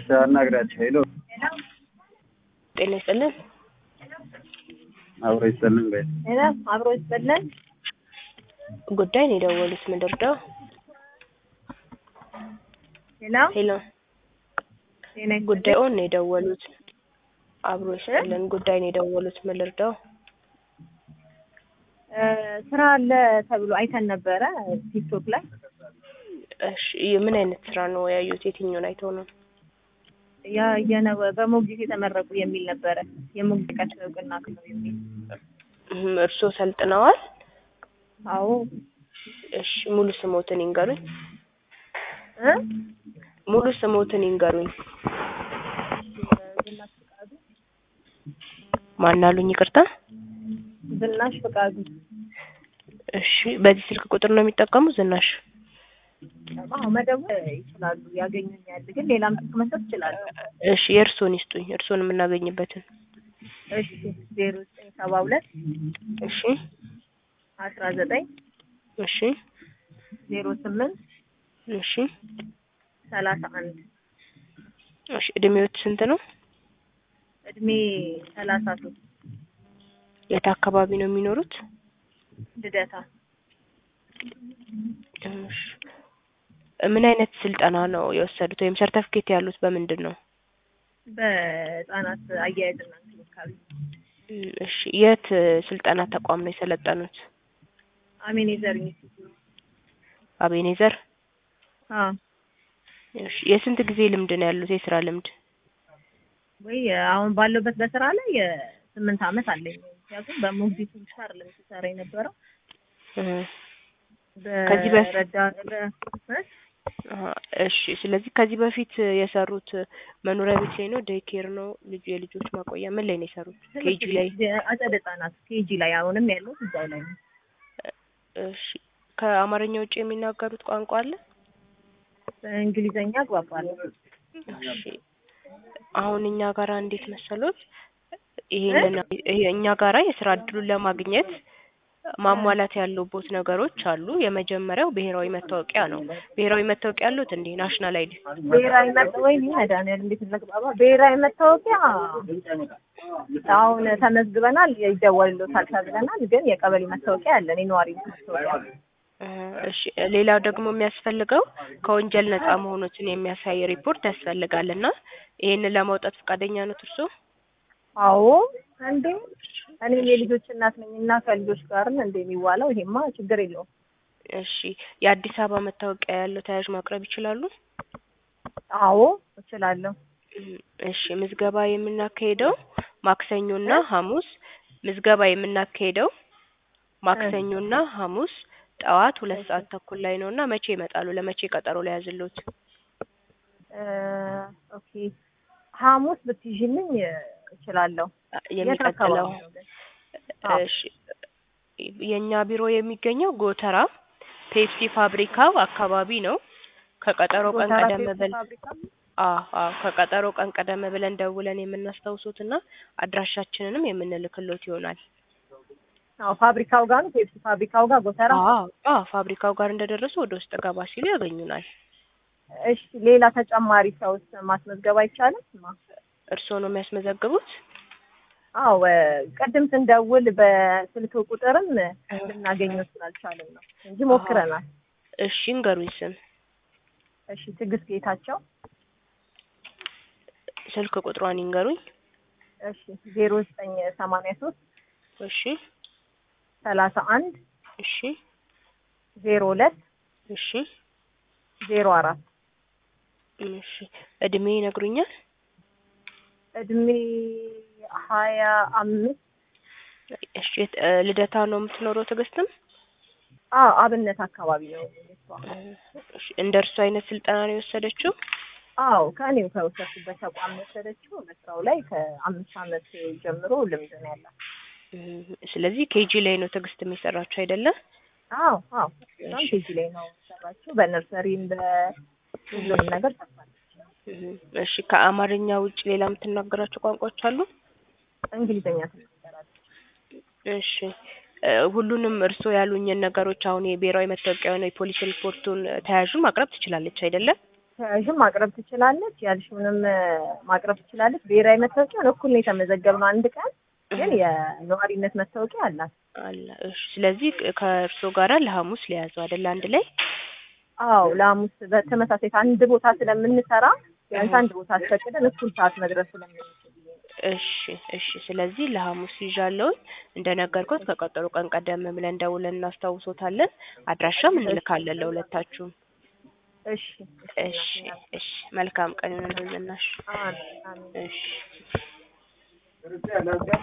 እሺ አናግራቸው። ሄሎ ጤና ይስጥልን። አብሮ ይስጥልን በይ። ሄሎ አብሮ ይስጥልን። ጉዳይ ነው የደወሉት ምንድርደው? ሄሎ ሄሎ ጤና ይስጥልን። ጉዳዩን ነው የደወሉት። አብሮ ይስጥልን። ጉዳይ ነው የደወሉት ምንድርደው? እ ስራ አለ ተብሎ አይተን ነበረ ቲክቶክ ላይ እሺ ምን አይነት ስራ ነው ያዩት? የትኛውን አይተው ነው? ያ የነ- በሞግዚት የተመረቁ የሚል ነበረ የሞግዚት እውቅና ክለው የሚል እህም፣ እርስዎ ሰልጥነዋል? አዎ እሺ ሙሉ ስሞትን ይንገሩኝ። እ ሙሉ ስሞትን ይንገሩኝ። ዝናሽ ፍቃዱ ማን አሉኝ? ይቅርታ። ዝናሽ ፍቃዱ እሺ በዚህ ስልክ ቁጥር ነው የሚጠቀሙት? ዝናሽ አዎ መደወል ይችላሉ ያገኙኛል ግን ሌላም ስልክ መስጠት ይችላሉ እሺ የእርስዎን ይስጡኝ፣ እርስዎን የምናገኝበትን። እሺ ዜሮ ዘጠኝ ሰባ ሁለት እሺ አስራ ዘጠኝ እሺ ዜሮ ስምንት እሺ ሰላሳ አንድ እሺ እድሜዎት ስንት ነው? እድሜ ሰላሳ ሶስት የት አካባቢ ነው የሚኖሩት? ልደታ እሺ ምን አይነት ስልጠና ነው የወሰዱት ወይም ሰርተፍኬት ያሉት በምንድን ነው? በህጻናት አያያዝና እንክብካቤ እም፣ እሺ የት ስልጠና ተቋም ነው የሰለጠኑት? አሜኔዘር ኢንስቲትዩት አቤኔዘር። አዎ እሺ የስንት ጊዜ ልምድ ነው ያሉት የስራ ልምድ? ወይ አሁን ባለበት በስራ ላይ የስምንት አመት አለኝ። ምክንያቱም በሞግዚት ብቻ አይደለም ሲሰራ የነበረው እህ፣ ከዚህ በፊት- በረዳት በ- እ? አሀ፣ እሺ ስለዚህ ከዚህ በፊት የሰሩት መኖሪያ ቤት ላይ ነው? ዴይ ኬር ነው? ልጁ የልጆች ማቆያ ምን ላይ ነው የሰሩት? ኬጂ ላይ። አጸደ ህጻናት ኬጂ ላይ አሁንም ያለው እዛው ላይ ነው። እሺ ከአማርኛ ውጭ የሚናገሩት ቋንቋ አለ? በእንግሊዘኛ አግባባለሁ። እሺ አሁን እኛ ጋራ እንዴት መሰሎት ይሄንን ይሄ እኛ ጋራ የስራ እድሉን ለማግኘት ማሟላት ያለቦት ነገሮች አሉ። የመጀመሪያው ብሔራዊ መታወቂያ ነው። ብሔራዊ መታወቂያ ያሉት እንዴ? ናሽናል አይዲ ብሔራዊ መታወቂያ ወይ መድኃኒዓለም እንዴት እንግባባ። ብሔራዊ መታወቂያ አሁን ተመዝግበናል፣ ይደወልሎታል ተብለናል። ግን የቀበሌ መታወቂያ አለን፣ የነዋሪ መታወቂያ እ፣ እሺ ሌላው ደግሞ የሚያስፈልገው ከወንጀል ነጻ መሆኑትን የሚያሳይ ሪፖርት ያስፈልጋል እና ይሄንን ለማውጣት ፈቃደኛ ነው እርስዎ? አዎ እንዴ እኔም የልጆች እናት ነኝ እና ከልጆች ጋር ነው እንደ የሚዋለው። ይሄማ ችግር የለውም። እሺ የአዲስ አበባ መታወቂያ ያለው ተያዥ ማቅረብ ይችላሉ? አዎ እችላለሁ። እም፣ እሺ ምዝገባ የምናካሄደው ማክሰኞና ሐሙስ ምዝገባ የምናካሄደው ማክሰኞና ሐሙስ ጠዋት ሁለት ሰዓት ተኩል ላይ ነው እና መቼ ይመጣሉ? ለመቼ ቀጠሮ ላይ ያዝልዎት? እ፣ ኦኬ ሐሙስ ብትይዥልኝ እችላለሁ። የት የሚቀጥለው አካባቢ ነው ግን? አዎ። እሺ የኛ ቢሮ የሚገኘው ጎተራ ፔፕሲ ፋብሪካው አካባቢ ነው። ከቀጠሮ ቀን ጎተራ ቀደም ፔፕሲ ብል ፋብሪካ? አዎ አዎ ከቀጠሮ ቀን ቀደም ብለን ደውለን የምናስታውሱትና አድራሻችንንም የምንልክሎት ይሆናል። አዎ ፋብሪካው ጋር ነው። ፔፕሲ ፋብሪካው ጋር ጎተራ። አዎ አዎ ፋብሪካው ጋር እንደደረሱ ወደ ውስጥ ገባ ሲሉ ያገኙናል። እሺ ሌላ ተጨማሪ ሰውስ ማስመዝገብ አይቻልም? ማ- እርስዎ ነው የሚያስመዘግቡት? አዎ ቅድም ስንደውል በስልክ ቁጥርም ልናገኘው ስላልቻልን ነው እንጂ ሞክረናል። እሺ እንገሩኝ ስም እሺ ትዕግስት ጌታቸው። ስልክ ቁጥሯን ይንገሩኝ። እሺ ዜሮ ዘጠኝ ሰማንያ ሶስት እሺ ሰላሳ አንድ እሺ ዜሮ ሁለት እሺ ዜሮ አራት እሺ እድሜ ይነግሩኛል? እድሜ ሀያ አምስት እሺ የት- እ፣ ልደታ ነው የምትኖረው ትዕግስትም? አዎ አብነት አካባቢ ነው የእሷ። እሺ እንደ እርሱ አይነት ስልጠና ነው የወሰደችው? አዎ ከእኔው ከወሰድኩበት ተቋም የወሰደችው በስራው ላይ ከአምስት ዓመት ጀምሮ ልምድ ነው ያላት። እም፣ ስለዚህ ኬጂ ላይ ነው ትዕግስት የሚሰራችው አይደለም? አዎ አዎ እሷም ኬጂ ላይ ነው ሰራችው። በነርሰሪም በሁሉም ነገር ሰርታለች። እም፣ እሺ ከአማርኛ ውጭ ሌላ የምትናገራቸው ቋንቋዎች አሉ? እንግሊዝኛ ትናገራለች። እሺ እ፣ ሁሉንም እርስዎ ያሉኝን ነገሮች አሁን የብሔራዊ መታወቂያውን የፖሊስ ሪፖርቱን ተያዡን ማቅረብ ትችላለች አይደለም? ተያዥም ማቅረብ ትችላለች፣ ያልሽውንም እ፣ ማቅረብ ትችላለች። ብሔራዊ መታወቂያን እኩል ነው የተመዘገብነው። አንድ ቀን ግን የነዋሪነት መታወቂያ አላት። አለ። እሺ ስለዚህ ከእርስዎ ጋራ ለሐሙስ ሊያዙ አይደል አንድ ላይ? አዎ ለሐሙስ በተመሳሳይ አንድ ቦታ ስለምንሰራ ቢያንስ አንድ ቦታ አስፈቅደን እኩል ሰዓት መድረስ ስለምንችል እሺ እሺ። ስለዚህ ለሐሙስ ይዣለሁኝ። እንደነገርኩት ከቀጠሮ ቀን ቀደም ብለን ደውለን እናስታውሶታለን። አድራሻም እንልካለን ለሁለታችሁም። እሺ እሺ እሺ። መልካም ቀን ይሁንልኝ ዝናሽ። አሜን አሜን። እሺ